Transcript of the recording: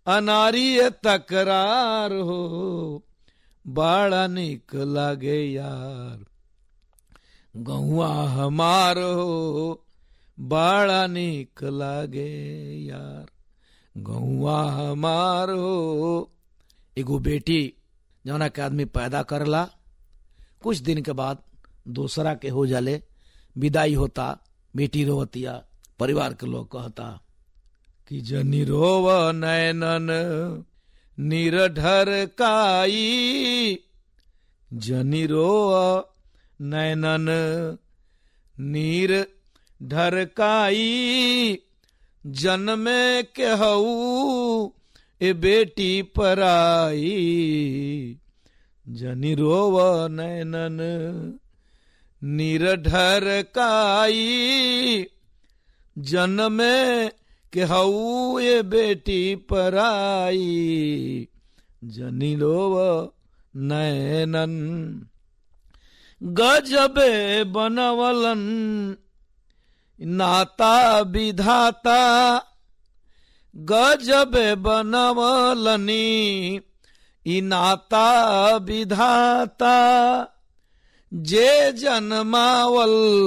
अनारी तकरार हो बड़ा निक लागे यार गहुआ हमार हो बड़ा निक लागे यार गहुआ हमार हो एगो बेटी जौना के आदमी पैदा करला कुछ दिन के बाद दूसरा के हो जाले विदाई होता बेटी रोवतिया परिवार के लोग कहता कि जनी रोव नैनन निरढर काई जनी रोव नैनन नीर ढरकाई जन्मे के हऊ ए बेटी पराई जनी रोव नैनन निरढर काई जन्मे के हऊ ए बेटी पराई जनी रोव नैनन गजबे बनवलन नाता विधाता गजबे बनवलनी ई नाता विधाता जे जन्मावल